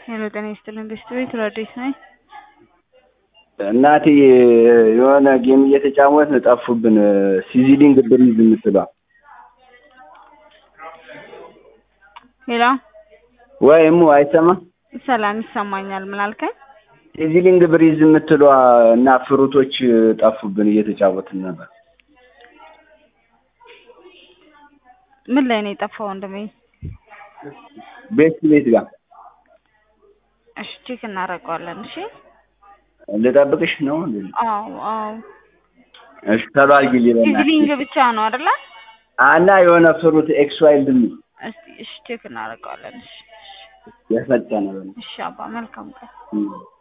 ሄሎ ጤና ይስጥልን ቤስት ቤት ረዴት ነኝ። እናቴ የሆነ ጌም እየተጫወትን ጠፉብን። ሲዚሊንግ ብሪዝ የምትለዋ ሄሎ ወይ እሙ አይሰማ ሰላም ይሰማኛል። ምን አልከኝ? ሲዚሊንግ ብሪዝ የምትለዋ እና ፍሩቶች ጠፉብን እየተጫወትን ነበር። ምን ላይ ነው የጠፋው ወንድሜ? ቤስት ቤት ጋር እሺ ቼክ እናደርገዋለን። እሺ ልጠብቅሽ ነው? አዎ አዎ። እሺ ተሎ አድርጊልኝ በእናትሽ። ሲዝሊንግ ብቻ ነው አይደለ? እና የሆነ ፍሩት ኤክስ ዋይልድ የሚል እስቲ እሺ ቼክ እናደርገዋለን። እሺ የፈጠነ በእናትሽ። እሺ አባ መልካም ቀን። እም።